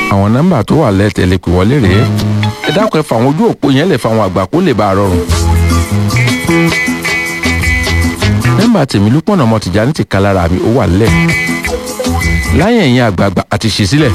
àwọn nọ́mbà tó wà lẹ́tẹ̀lẹ́ pè wọlé rèé ẹ dákun ẹ fà àwọn ojú òpó yẹn lè fa àwọn àgbà kó lè bá a rọrùn. nọ́mbà tèmi lúpọ̀nà ọmọ tìjà ní ti ka lára mi ó wà lẹ̀ láyé ẹ̀yìn àgbààgbà àti ṣì sílẹ̀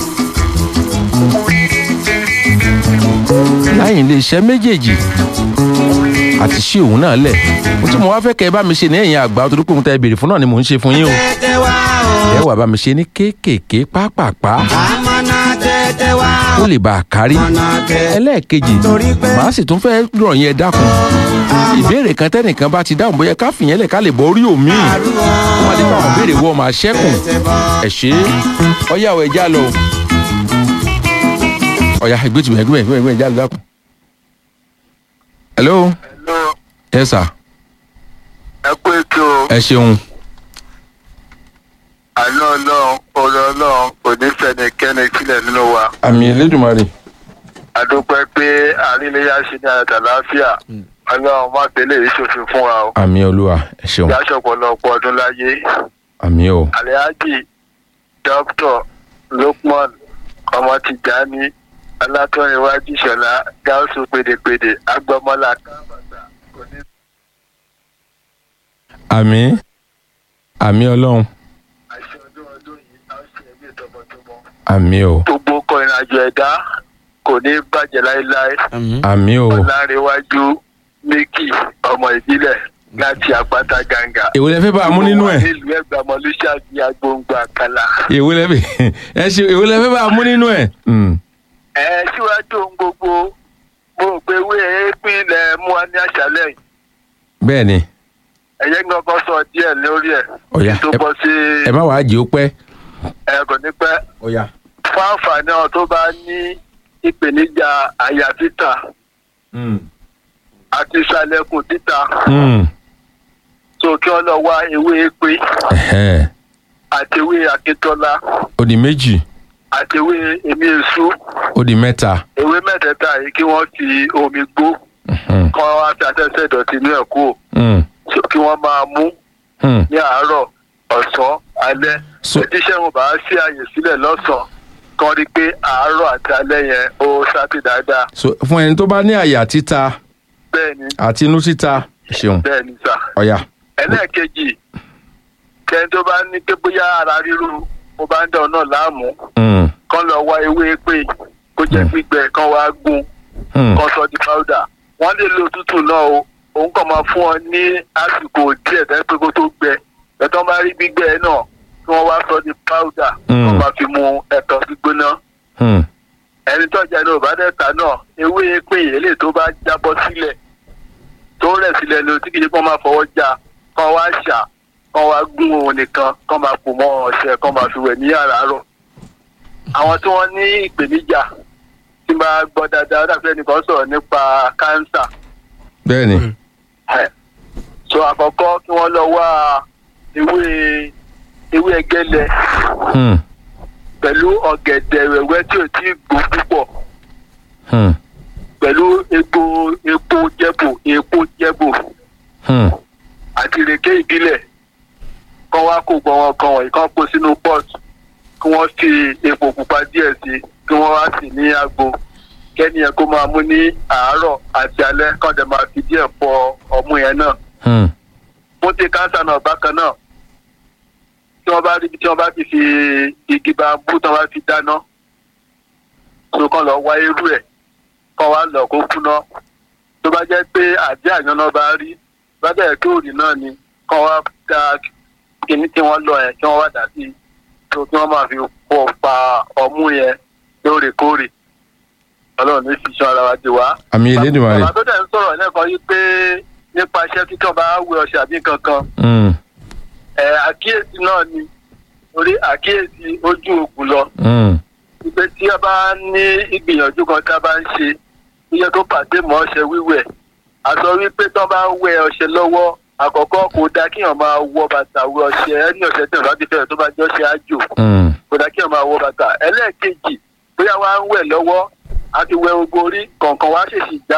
láyé iléeṣẹ́ méjèèjì àti ṣí òun náà lẹ̀ mo tún mo wá fẹ́ kẹ́ ẹ bá mi ṣe ní ẹ̀yìn àgbà torí pé òun tẹ́ ẹ béèrè fún náà ni mò ń ṣe fún yín o tẹ́tẹ́ wá o. ẹ wà bá mi ṣe ní kéékèèké pápápá àmọ́nà tẹ́tẹ́ wá o. ó lè bá a kárí àmọ́nà tẹ́tẹ́. ẹlẹ́ẹ̀kejì Torí pé- màá sì tún fẹ́ rọ̀ yẹn dákun ìbéèrè kan tẹ́nìkan bá ti dáhùn bóyá ká fìyẹn lẹ̀ ká lè bọ́ orí òmíì wọ́n á dé bá àwọn béèrè wọ́n máa ṣẹ́kùn ẹ̀ ṣe é ọyá ọ̀ ẹja lọ o ọ̀yá ẹgbẹ́ tìmọ̀ ẹgbẹ́ ẹgbẹ́ ẹgbẹ́ ẹja lọ dákun. hello Hello, yes sir ẹ kú ètò ẹ ṣeun àná ọlọ́run ọ̀rọ̀ ọlọ́run kò ní fẹnikẹ́ni sílẹ̀ nínú wa. àmì elédùnmarè àdúpẹ́ pé àríléyá ṣe ní àyàtà láàfíà ọlọ́run má tẹ̀lé ìṣòfin fún wa o. àmì olúwa ẹ ṣeun ìyáṣọ ọ̀pọ̀lọpọ̀ ọdún láyé àmì o alhaji dr lukman ọmọ tìjàní alátọ́rinwájú ìṣọ̀lá gáúsù pèdèpèdè agbọmọlá kábàtà kò ní àmì àmì ọlọ́run àṣẹ ọdún ọdún yìí á ṣe ẹgbẹ́ tọmọtọmọ. àmì o gbogbo ọkọ̀ ìrìnàjò ẹ̀dá kò ní bàjẹ́ láéláé. àmì o ọ̀làǹrẹ̀wájú méjì ọmọ ìbílẹ̀ láti àpáta gàǹgà. èwo lẹ fẹ́ bá a mú nínú ẹ̀ nílùú ẹgbàmọ lùsàbí agbóngbò àkàlà. èwo lẹ fẹ́ ẹ ṣe èwo lẹ fẹ́ bá a mú nínú ẹ̀. Mm. ẹ síwájú ohun gbogbo mo rò pé ewé èépín ilẹ̀ mú wa ní àṣálẹ̀ yìí. bẹ́ẹ̀ ni ẹ̀yẹ́ gbọ́ngàn sọ díẹ̀ lórí ẹ̀. Ọ̀yá, tó ẹ- bọ́ sí ẹ má wàá jẹ́ ó pẹ́. ẹ kò ní pẹ́. ọ̀yà. fún àǹfààní àwọn tó bá ní ìpèníjà àyà títà àti ìsàlẹ̀kùn títà tó kí wọ́n lọ wá ewé èépín àti ewé akíntọ́lá ó di méjì àti ewé èmi èso ó di mẹ́ta. ewé mẹ́tẹ̀ẹ̀ta yìí kí wọ́n fi omi gbó Mhm. kí wọ́n wá fi afẹ́fẹ́ ìdọ̀tí inú ẹ̀ kú Mm. so kí wọ́n máa mú Mm. ní àárọ̀ ọ̀sán alẹ́ So- tíṣẹ́ wọn bá sí àyè sílẹ̀ lọ́sàn-án kí wọ́n rí i pé àárọ̀ àti alẹ́ yẹn ó sápì dáadáa so fún ẹni tó bá ní àyà títa bẹ́ẹ̀ ni àti inú títa ẹ ṣeun bẹ́ẹ̀ ni sà ọ̀yà. ẹlẹ́ẹ̀kejì kẹ́ni tó bá ní pé bóyá ara ríru mo bá ń dán náà láàmú Mm. kán lọ wá ewé pé kó jẹ́ Mm. gbígbẹ kán wá gún Mm. kán sọ di powder wọ́n lè lo tútù náà o òun kàn máa fún ọ ní àsìkò díẹ̀ tẹ́ pé kó tó gbẹ ẹ̀tọ́ bá rí gbígbẹ náà kí wọ́n wá sọ di powder Mm. kán máa fi mu ẹ̀tọ́ gbígbóná Mm. ẹni tó jẹ́ ní òbádẹ́ta náà ewé pé èlé tó bá jábọ́ sílẹ̀ tó rẹ̀ sílẹ̀ ló tí kìí ṣe kán máa fọwọ́ já kán wá ṣà kán wá gún òun nìkan kán máa pò mọ́ ọṣẹ kán máa fi wẹ̀ ní àràárọ̀ àwọn tí wọ́n ní ìpèníjà tí máa gbọ́ dáadáa dàbí ẹnìkan sọ̀rọ̀ nípa kánsà bẹ́ẹ̀ ni ẹ̀. so àkọ́kọ́ kí wọ́n lọ wá ewé ewé ẹgẹ́lẹ̀ Mm. pẹ̀lú ọ̀gẹ̀dẹ̀ wẹ̀wẹ́ tí ò tí ì gbó púpọ̀ Mm. pẹ̀lú epo epo jẹ́bù epo jẹ́bù Mm. àti ìrèké ìbílẹ̀ kán wá kó gbọ́n wọn kan wọ̀nyí kán kó sínú pot kí wọ́n fi epo pupa díẹ̀ sí kí wọ́n wá sí ní agbo kẹ́ni yẹn kó máa mú ní àárọ̀ àti alẹ́ kán dẹ̀ máa fi díẹ̀ fọ ọmú yẹn náà Mm. fún ti káńsà náà bákan náà tí wọ́n bá rí ibi tí wọ́n bá ti fi igi bambú tí wọ́n bá fi dáná tó kàn lọ wá irú ẹ̀ kàn wá lọ kó kúná tó bá jẹ́ pé àdé àyànná bá rí bá bẹ̀rẹ̀ kí òrì náà ni kàn wá da kíní tí wọ́n lọ yẹn kí wọ́n wá dà sí i tó kí wọ́n máa fi pọ̀ pa ọmú yẹn lóòrèkóòrè ọlọ́run ní fi ṣan ara wa dé wá àmì elédùnmarè. bàbá tó dẹ̀ ń sọ̀rọ̀ lẹ́ẹ̀kan yìí pé nípa iṣẹ́ kíkàn bá wẹ ọṣẹ àbí kankan Mm. ẹ̀ àkíyèsí náà ni orí àkíyèsí ojú òògùn lọ Mm. ìpè tí a bá ní ìgbìyànjú kan tá a bá ń ṣe iye tó pàdé mọ́ ọṣẹ wíwẹ̀ a sọ wípé tó bá ń wẹ ọṣẹ lọ́wọ́ àkọ́kọ́ kò dáa kíyàn máa wọ bàtà wẹ ọṣẹ ẹni ọṣẹ tí wọn bá ti fẹ́rẹ̀ tó bá jẹ́ ọṣẹ àjò Mm. kò dáa kíyàn máa wọ bàtà ẹlẹ́ẹ̀kejì bóyá wàá ń wẹ̀ lọ́wọ́ a ti wẹ gbogbo orí kọ̀ọ̀kan wá ṣèṣì já